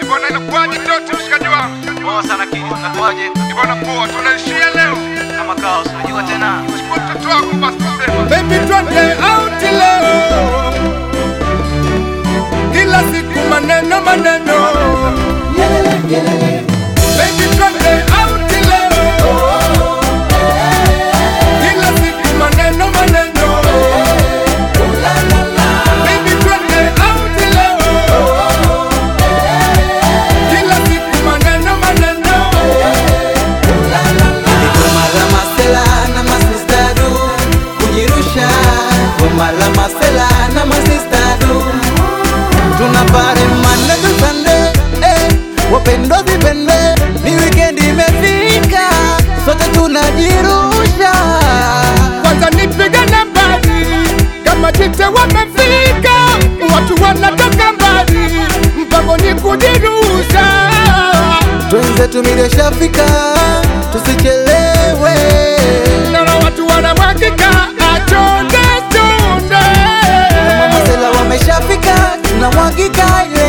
Bwana inakuwaje Doti mshikaji wangu? Poa sana kidi, unakuaje? Bwana poa, tunaishia leo. Kama kawa, unajua tena. Chukua mtoto wako basi tuseme. Baby twende out leo, kila siku maneno maneno. Baby twende out leo, kila siku maneno maneno. Baby twende out leo, kila siku maneno maneno. Goma la masela na masistadu kujirusha, goma la masela na masistadu tunapare Monday to Sunday, eh, wapendwa vipende, ni weekend imefika, sote tunajirusha. kwanza nipige nambari kama jite wamefika, watu wanatoka mbali, mpango ni kujirusha. Twenzetu mileshafika, tusichelewe. Naona watu wanamwagika, achonde chonde. Masela wameshafika, tunamwagika yeah.